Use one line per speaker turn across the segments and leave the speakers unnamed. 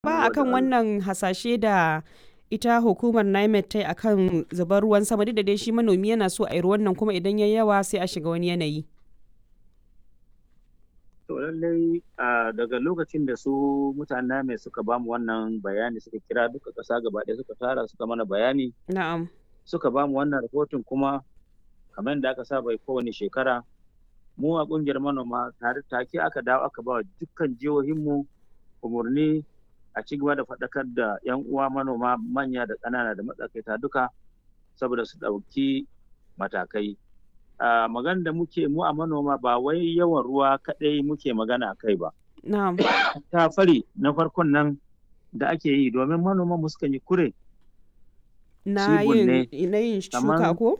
ba akan wannan hasashe da ita hukumar NIMET ta yi akan zubar ruwan sama duk da dai shi manomi yana so a yi ruwan nan kuma idan ya yawa sai a shiga wani yanayi.
To lallai daga lokacin da su mutanen mai suka bamu wannan bayani suka kira duka ƙasa gaba ɗaya suka tara suka mana bayani.
Na'am.
Suka bamu wannan rahoton kuma kamar da aka saba kowane shekara mu a ƙungiyar manoma tare take aka dawo aka ba dukkan jihohinmu umarni a ci gaba da faɗakar da 'yan uwa manoma manya da ƙanana da matsakaita duka saboda su ɗauki matakai. magana da muke mu a manoma ba wai yawan ruwa kaɗai muke magana a kai ba.
Na'am.
Ta fari na farkon nan da ake yi domin manoma mu sukan yi kure.
Na yin na yin shuka ko?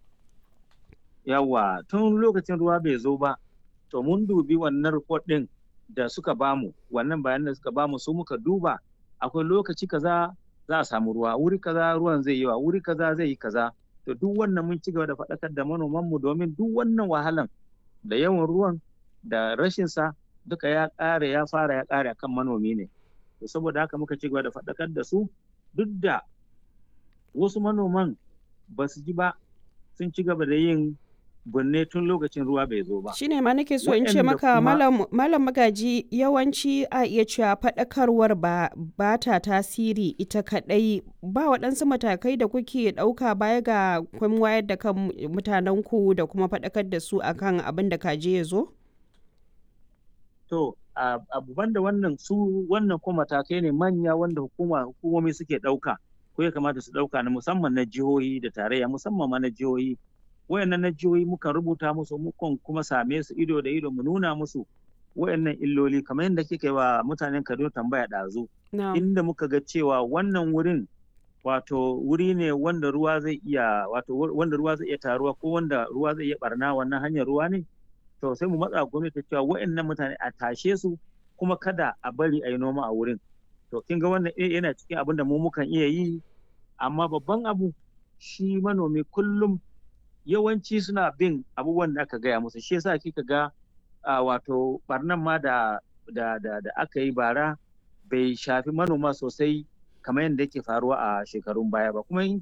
Yawa tun lokacin ruwa bai zo ba to mun dubi wannan report ɗin da suka bamu wannan bayanan da suka bamu su muka duba akwai lokaci kaza za a samu ruwa wuri kaza ruwan zai yi wa wuri kaza zai yi kaza to duk wannan mun ci gaba da faɗakar da manoman mu domin duk wannan wahalan da yawan ruwan da rashin sa duka ya ƙare ya fara ya ƙare akan manomi ne to saboda haka muka ci gaba da faɗakar da su duk da wasu manoman ba su ji ba sun ci gaba da yin binne tun lokacin ruwa bai zo ba.
Shi ne ma nake so in ce maka malam magaji yawanci a iya cewa faɗakarwar ba, ba ta tasiri ita kaɗai ba waɗansu matakai da kuke ɗauka baya ga kun wayar da kan mutanenku da kuma faɗakar da su akan abin da kaje ya zo?
To, abu da wannan su wannan ko matakai ne manya wanda hukuma hukumomi suke ɗauka ko ya kamata su ɗauka na musamman na jihohi da tarayya musamman ma na jihohi wayannan na jihohi mukan rubuta musu mukan kuma same su ido da ido mu nuna musu wayannan illoli kamar yadda kika yi wa mutanen Kaduna tambaya ɗazu inda muka ga cewa wannan wurin wato wuri ne wanda ruwa zai iya wato wanda ruwa zai iya taruwa ko wanda ruwa zai iya barna wannan hanyar ruwa ne to sai mu matsa gwamnati cewa wayannan mutane a tashe su kuma kada a bari a yi noma a wurin to kin ga wannan yana cikin abin da mu mukan iya yi amma babban abu shi manomi kullum yawanci suna bin abubuwan da aka gaya musu shi yasa kika ga wato barnan ma da da da da aka yi bara bai shafi manoma sosai kamar yadda yake faruwa a shekarun baya ba kuma in